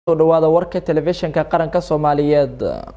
dhawaada warka telefishinka qaranka soomaaliyeed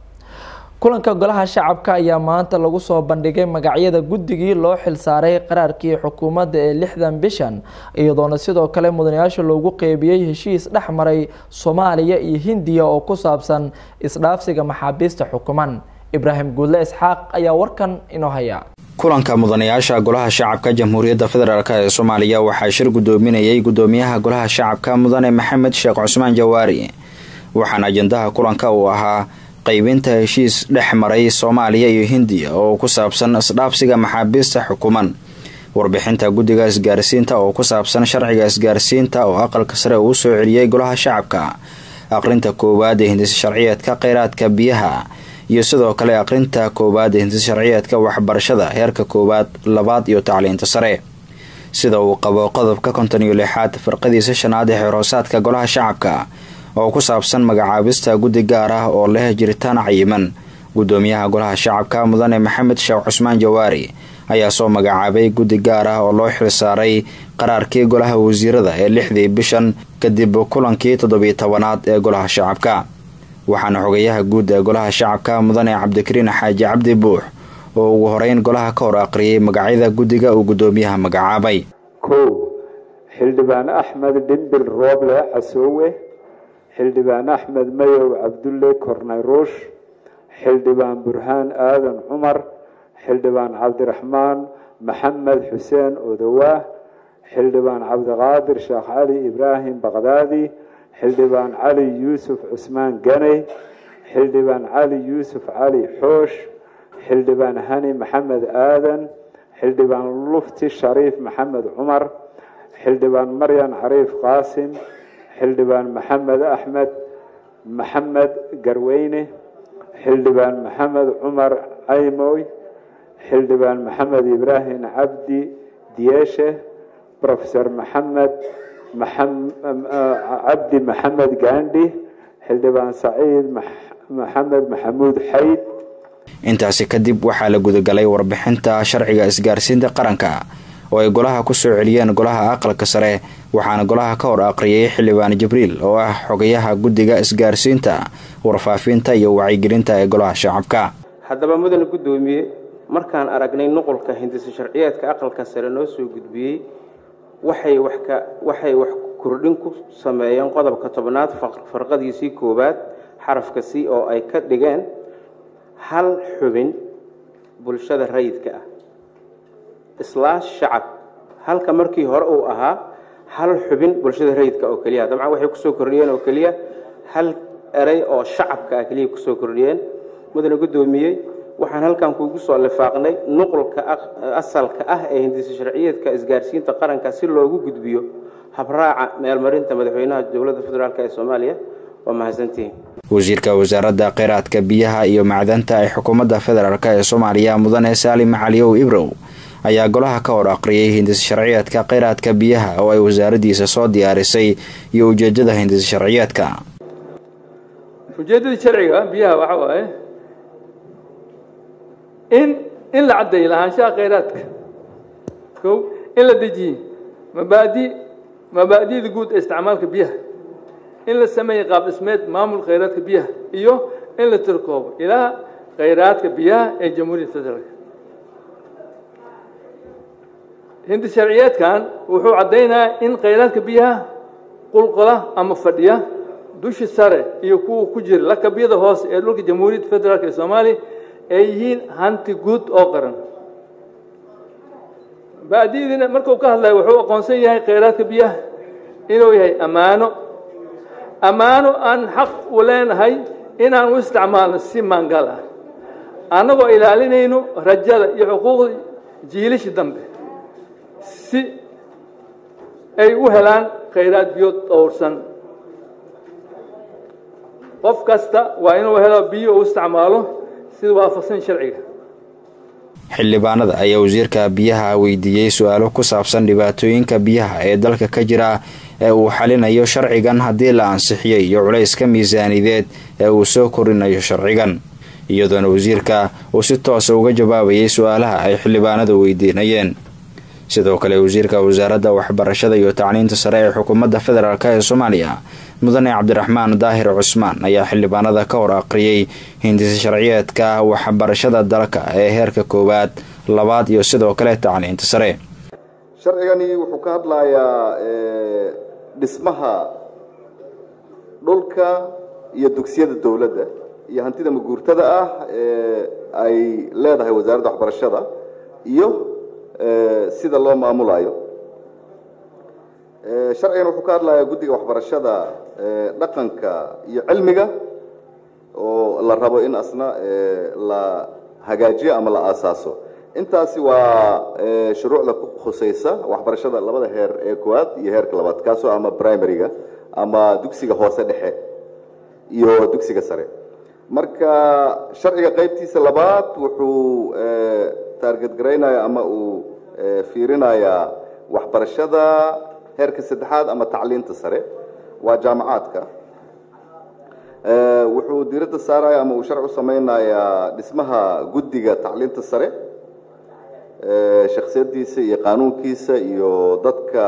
kulanka golaha shacabka ayaa maanta lagu soo bandhigay magacyada guddigii loo xilsaaray qaraarkii xukuumadda ee lixdan bishan iyadoona sidoo kale mudanayaasha loogu qeybiyey heshiis dhex maray soomaaliya iyo hindiya oo ku saabsan isdhaafsiga maxaabiista xukuman ibraahim guudle isxaaq ayaa warkan inoo haya kulanka mudanayaasha golaha shacabka jamhuuriyadda federaalk ee soomaaliya waxaa shir gudoominayay gudoomiyaha golaha shacabka mudane maxamed sheekh cusmaan jawaari waxaana ajendaha kulanka uu ahaa qeybinta heshiis dhex maray soomaaliya iyo hindiya oo ku saabsan isdhaafsiga maxaabiista xukuman warbixinta guddiga isgaarsiinta oo ku saabsan sharciga isgaarsiinta oo aqalka sare uu soo celiyey golaha shacabka aqrinta koowaad ee hindis sharciyeedka kheyraadka biyaha iyo sidoo kale aqrinta koowaad ee hindis sharciyeedka waxbarashada heerka koowaad labaad iyo tacliinta sare sida uu qabo qodobka konton iyo lixaad firqadiisa shanaad ee xeerhoosaadka golaha shacabka oo ku saabsan magacaabista guddi gaar ah oo leh jiritaan cayiman gudoomiyaha golaha shacabka mudane maxamed sheekh cusmaan jawaari ayaa soo magacaabay guddi gaar ah oo loo xilsaaray qaraarkii golaha wasiirada ee lixdii bishan kadib kulankii toddobiyo tobanaad ee golaha shacabka waxaana xogayaha guud ee golaha shacabka mudane cabdikariin xaaji cabdi buux oo ugu horeyn golaha ka hor aqriyay magacyada guddiga uu gudoomiyaha magacaabay kow xildhibaan axmed dhimbil rooble casoowe xildhibaan axmed mayow cabdulle kornayruush xildhibaan burhaan aadan cumar xildhibaan cabdiraxmaan maxamed xuseen odowaah xildhibaan cabdiqaadir sheekh cali ibraahim baqdaadi xildhibaan cali yuusuf cusmaan ganey xildhibaan cali yuusuf cali xoosh xildhibaan hani maxamed aadan xildhibaan lufti shariif maxamed cumar xildhibaan maryan cariif qaasim xildhibaan maxamed axmed maxamed garweyne xildhibaan maxamed cumar caymoy xildhibaan maxamed ibraahim cabdi diyeeshe profesor maxamed cabdi maxamed gaandhi xildhibaan saciid maxamed maxamuud xayd intaasi kadib waxaa la gudagalay warbixinta sharciga isgaarsiinta qaranka oo ay golaha kusoo celiyeen golaha aqalka sare waxaana golaha ka hor aqriyay xildhibaan jibriil oo ah xogayaha guddiga isgaarsiinta warfaafinta iyo wacyigelinta ee golaha shacabka haddaba mudane guddoomiye markaan aragnay nuqulka hindisa sharciyeedka aqalka sare noo soo gudbiyey waxay wax ka waxay wax kordhin ku sameeyeen qodobka tobnaad farqadiisii koowaad xarafka c oo ay ka dhigeen hal xubin bulshada rayidka ah islaash shacab halka markii hore uu ahaa hal xubin bulshada rayidka oo keliya dabcan waxay kusoo kordhiyeen oo keliya hal erey oo shacabka ah keliya kusoo kordhiyeen mudane guddoomiyey waxaan halkan kuugu soo lifaaqnay nuqulka asalka ah ee hindisa sharciyeedka isgaarsiinta qaranka si loogu gudbiyo habraaca meelmarinta madaxweynaha dowladda federaalk ee soomaaliya waa mahadsantihiin wasiirka wasaaradda kheyraadka biyaha iyo macdanta ee xukuumadda federaalk ee soomaaliya mudane saalim caliyow ibrow ayaa golaha ka hor aqriyay hindis sharciyeedka kheyraadka biyaha oo ay wasaaraddiisa soo diyaarisay iyo ujeedada hindis sharciyeedka ujeeddadii sharciga biyaha waxa waaye in in la caddeeyo lahaanshaha kheyraadka kow in la dejiye mabaadi mabaadi'da guud ee isticmaalka biyaha in la sameeyey qaab dhismeed maamul kheyraadka biyaha iyo in la tirkoobo ilaa kheyraadka biyaha ee jamhuuriyadda federaalk hindi sharciyeedkan wuxuu caddaynayaa in kheyraadka biyaha qulqola ama fadhiya dushi sare iyo kuwa ku jira lakabyada hoose ee dhulka jamhuuriyadda federaalk ee soomaaliya ay yihiin hanti guud oo qaran baadidiina markuu ka hadlaya wuxuu aqoonsan yahay kheyraadka biyaha inuu yahay ammaano ammaano aan xaq u leenahay inaan u isticmaalno si maangal ah annagoo ilaalinayno rajada iyo xuquuqda jiilashi dambe si ay u helaan khayraad biyood dhowrsan qof kasta waa inuu helo biyo u isticmaalo sida waafaqsan sharciga xildhibaanada ayaa wasiirka biyaha weydiiyey su-aalo ku saabsan dhibaatooyinka biyaha ee dalka ka jira ee uu xalinayo sharcigan haddii la ansixiyay iyo culayska miisaanideed ee uu soo korinayo sharcigan iyadoona wasiirka uu si toosa uga jawaabayay su-aalaha ay xildhibaanadu weydiinayeen sidoo kale wasiirka wasaaradda waxbarashada iyo tacliinta sare ee xukuumadda federaalk ee soomaaliya mudane cabdiraxmaan daahir cusmaan ayaa xildhibaanada ka hor aqriyay hindisa sharciyeedka waxbarashada dalka ee heerka koowaad labaad iyo sidoo kale tacliinta sare sharcigani wuxuu ka hadlayaa dhismaha dhulka iyo dugsiyada dowladda iyo hantida maguurtada ah ee ay leedahay wasaaradda waxbarashada iyo sida loo maamulayo sharcigan wuxuu ka hadlayaa guddiga waxbarashada dhaqanka iyo cilmiga oo la rabo in asna la hagaajiyo ama la aasaaso intaasi waa shuruucda ku khusaysa waxbarashada labada heer ee koowaad iyo heerka labaad kaasoo ama primaryga ama dugsiga hoose dhexe iyo dugsiga sare marka sharciga qaybtiisa labaad wuxuu taarget garaynaya ama uu fiirinayaa waxbarashada heerka saddexaad ama tacliinta sare waa jaamacaadka wuxuu diiradda saaraya ama uu sharci u samaynayaa dhismaha guddiga tacliinta sare shaksiyadiisa iyo qaanuunkiisa iyo dadka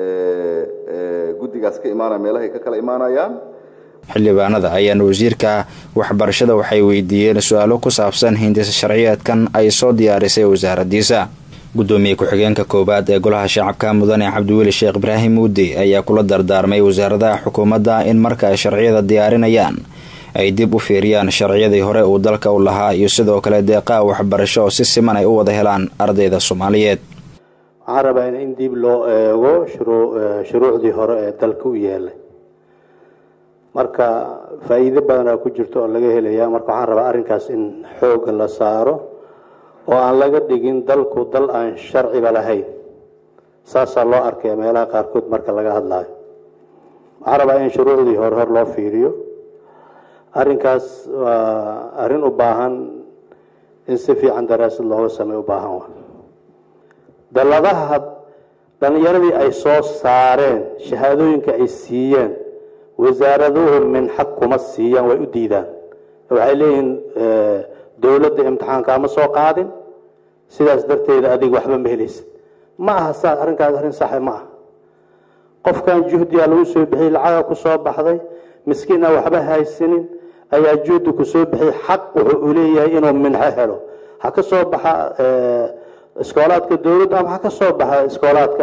guddigaas ka imaanaya meelahay ka kala imaanayaan xildhibaanada ayaana wasiirka waxbarashada waxay weydiiyeen su-aalo ku saabsan hindisa sharciyeedkan ay soo diyaarisay wasaaradiisa gudoomiye ku-xigeenka koowaad ee golaha shacabka mudane cabdiweli sheekh ibraahim muudi ayaa kula dardaarmay wasaaradaha xukuumadda in marka ay sharciyada diyaarinayaan ay dib u fiiriyaan sharciyadii hore uu dalka u lahaa iyo sidoo kale deeqaha waxbarasho oo si siman ay u wada helaan ardayda soomaaliyeed waxaan rabaa in dib loo eego shuruucdii hore ee dalka u yeelay marka faa'iido badanaa ku jirto oo laga helaya marka waxaan rabaa arrinkaas in xoogga la saaro oo aan laga dhigin dalku dal aan sharciba lahayn saasaa loo arkaya meelaha qaarkood marka laga hadlaayo waxaan rabaa in shuruucdii hore hor loo fiiriyo arrinkaas waa arrin u baahan in si fiican daraasad looga sameey u baahan wa dalladaha dhallinyaradii ay soo saareen shahaadooyinka ay siiyeen wasaaraduhu minxag kuma siiyaan way u diidaan waxay leeyihiin dowladda imtixaanka ama soo qaadin sidaas darteeda adiga waxba ma helaysid ma aha saa arrinkaas arrin saxe ma aha qofkan juhdiyaa lagu soo bixiyey lacaga ku soo baxday miskiin aan waxba haysanin ayaa juhdi ku soo bixiyey xaq wuxuu u leeyahay inuu minxo helo ha ka soo baxa iskoolaadka dowladda ama ha ka soo baxa iskoolaadka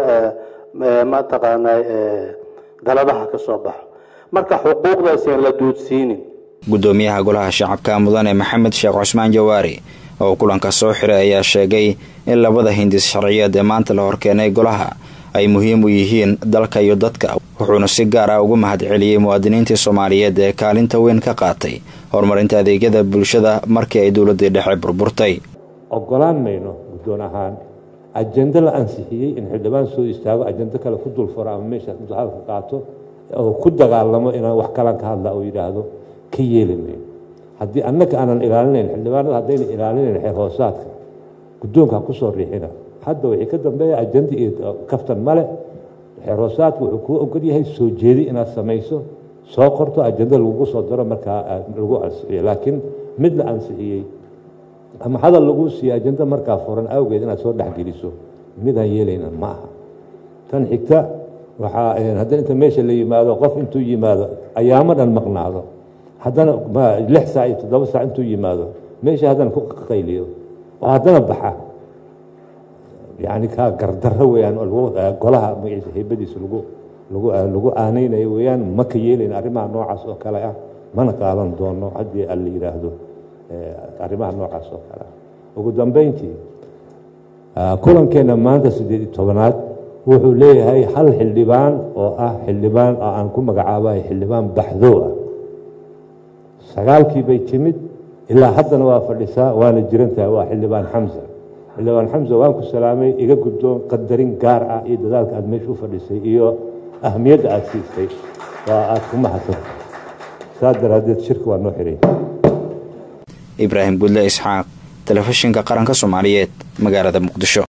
mataqaanaa daladaha ka soo baxo marka xuquuqdaas aan la duudsiinin gudoomiyaha golaha shacabka mudane maxamed sheekh cusmaan jawaari oo kulanka soo xiray ayaa sheegay in labada hindis sharciyeed ee maanta la horkeenay golaha ay muhiim u yihiin dalka iyo dadka wuxuuna si gaar ah ugu mahad celiyey muwaadiniintii soomaaliyeed ee kaalinta weyn ka qaatay horumarinta adeegyada bulshada markii ay dowladii dhexe burburtay ogolaan mayno guddoon ahaan ajendo la ansixiyey in xildhibaan soo istaago ajendo kale ku dulfuro ama meeshaas mudahadalka qaato oo ku dagaalamo inaan wax kalan ka hadla oo yidhaahdo ka yeeli mayno haddii annaga aanan ilaalinayn xildhibaanada haddayna ilaalinayn xeer hoosaadka guddoonka ha kusoo riixina hadda wixii ka dambeeya ajenda iyo kaftan male xeer hoosaadka wuxuu kuu ogol yahay soo jeedi inaad samayso soo qorto ajenda lagugu soo daro markaa lagu ansixiyo laakiin mid la ansixiyey ama hadal lagu siiyo ajenda markaa furan awgeed inaad soo dhexgeliso midaan yeelayna ma aha tan xigta waxaa haddana inta meesha la yimaado qof intuu yimaado ayaamo dhan maqnaado haddana lix saac iyo toddoba saac intuu yimaado meesha haddana ku qayliyo oo haddana baxa yani kaa gardarro weyaan oo golaha magaciisa heybadiisa lagu lagu lagu aaneynayo weyaan ma ka yeelayn arrimaha noocaas oo kale ah mana qaadan doono haddii aan la yidhaahdo arrimaha noocaas oo kale ah ugu dambeyntii kulankeena maanta siddeed iyo tobanaad wuxuu leeyahay hal xildhibaan oo ah xildhibaan oo aan ku magacaabayo xildhibaan baxdoo ah sagaalkii bay timid ilaa haddana waa fadhisaa waana jirantahay waa xildhibaan xamsa xildhibaan xamsa waan ku salaamay iga guddoon qadarin gaar ah iyo dadaalka aad meesha u fadhisay iyo ahmiyadda aada siistay waa aada ku mahadsanta saas daraaddeed shirka waa noo xiray ibraahim gudle isxaaq telefishinka qaranka soomaaliyeed magaalada muqdisho